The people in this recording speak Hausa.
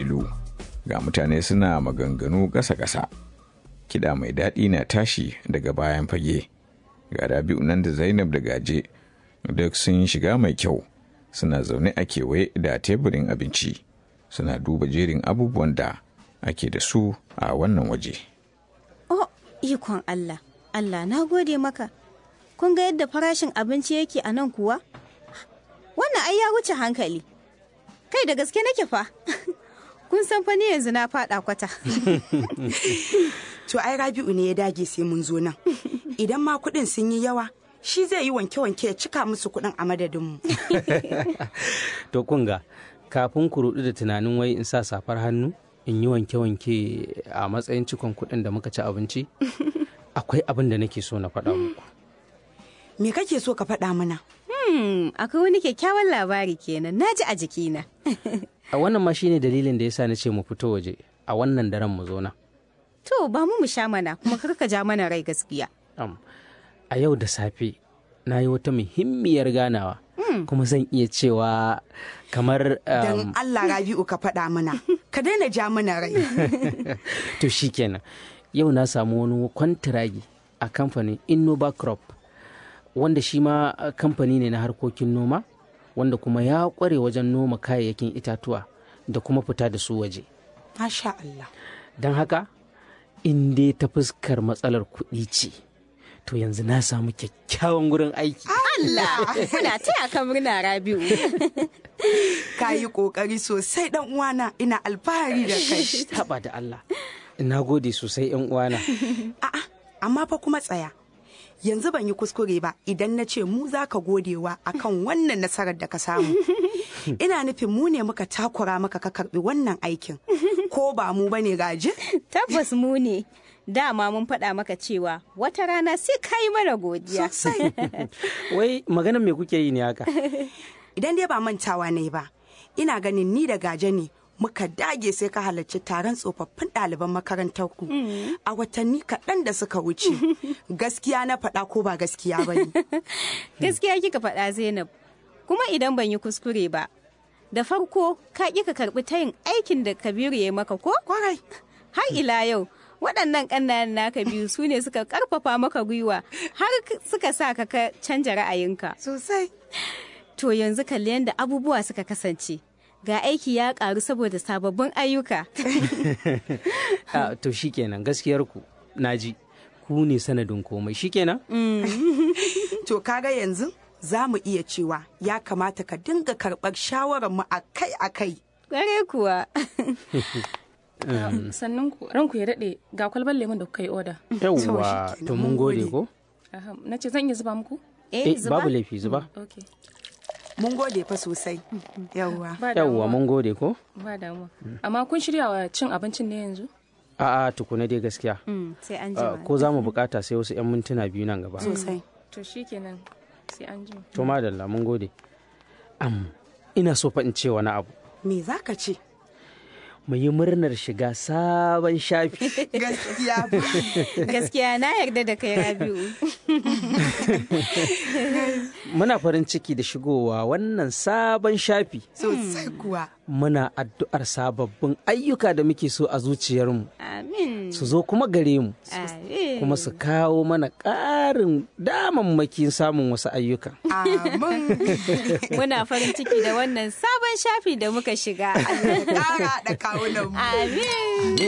fitilu ga mutane suna maganganu ƙasa-ƙasa kiɗa mai daɗi na tashi daga bayan fage ga rabi'u nan da zainab da gaje duk sun shiga mai kyau suna zaune a kewaye da teburin abinci suna duba jerin abubuwan da ake da su a wannan waje Oh, ikon Allah, Allah na gode maka. Kun ga yadda farashin abinci yake a nan kuwa? Wannan ai ya wuce hankali. Kai da gaske nake fa. Kun san fa ni yanzu na faɗa kwata. To ai Rabi'u ne ya dage sai mun zo nan. Idan ma kuɗin sun yi yawa, shi zai yi wanke-wanke ya cika musu kuɗin a madadinmu. to kunga kafin ku rudu da tunanin wai in sa safar hannu in yi wanke-wanke a matsayin cikon kuɗin da muka ci abinci akwai abin da nake so na faɗa muku Me kake so ka faɗa mana? Hmm, akwai wani kyakkyawan labari kenan, na ji a jikina. a wannan ma shine dalilin da yasa na ce mu fito waje a wannan daren mu zo nan To, ba mu mu sha mana, kuma kar ka ja mana rai gaskiya. Am, a yau da safe na yi wata muhimmiyar ganawa kuma zan iya cewa kamar Don um, Allah Rabi'u ka faɗa mana. Ka daina ja mana rai. to shikenan yau na samu wani kwantiragi a kamfanin innova crop wanda shi ma uh, kamfani ne na harkokin noma wanda kuma ya kware wajen noma kayayyakin itatuwa da kuma fita da su waje Masha Allah. don haka in dai ta fuskar matsalar kuɗi ce to yanzu na samu kyakkyawan gurin aiki Allah, muna taya ka murna Rabi'u. Ka yi ƙoƙari sosai ɗan uwana ina alfahari da kai. Taɓa da Allah na gode sosai yan uwana A'a, amma fa kuma tsaya. Yanzu ban yi kuskure ba idan na ce mu za ka godewa akan wannan nasarar da ka samu. Ina nufin mu ne muka takura maka ka karbi wannan aikin. Ko ba mu bane gaji? Tabbas mu ne. Dama mun faɗa maka cewa wata rana sai ka yi mana godiya. Sosai. wai maganar me kuke yi ne haka Idan dai ba mantawa ne ba, ina ganin ni da gaje ne muka dage sai ka halarci taron tsofaffin ɗaliban makarantar ku a watanni kaɗan da suka wuce. Gaskiya na faɗa ko ba gaskiya ba ne. Gaskiya kika faɗa Zainab. Kuma idan ban yi kuskure ba, da farko ka ƙi ka karɓi tayin aikin da Kabiru ya yi maka ko? Kwarai. Har ila yau, waɗannan ƙannan naka biyu su ne suka ƙarfafa maka gwiwa har suka sa ka ka canja ra'ayinka. Sosai. To yanzu kalli yadda abubuwa suka kasance. Ga aiki ya ƙaru saboda sababbin ayyuka. Ah, to shikenan gaskiyar ku naji ku ne sanadin komai shikenan To kaga yanzu za mu iya cewa ya kamata ka dinga karɓar shawararmu akai-akai. Ƙware kuwa. sannan ku ranku ya daɗe ga kwalbar lemon da kuka yi oda yawwa shikenan, to mun mun gode gode. ko na ce zan iya zuba muku eh babu laifi zuba ok Mun gode fa sosai. Yawwa. ba yawwa damuwa mun gode ko ba damuwa amma kun shirya wa cin abincin ne yanzu a'a tukuna dai gaskiya Mm, sai an Ah, jima. ko za mu bukata sai wasu 'yan mintuna biyu nan gaba Sosai. to shikenan sai an jima to madalla mun gode am ina so fa in ce wani abu Me za ka ce? mu yi murnar shiga sabon shafi Gaskiya. Gaskiya na yarda da kai Rabi'u. muna farin ciki da shigowa wannan sabon shafi Sosai kuwa. muna addu'ar sababbin ayyuka da muke so a zuciyarmu Amin. su zo kuma gare mu Amin. kuma su kawo mana ƙarin damammakin samun wasu ayyuka Amin. Muna farin ciki da wannan sabon shafi da muka shiga. Ƙara da kawunan mu. Amin.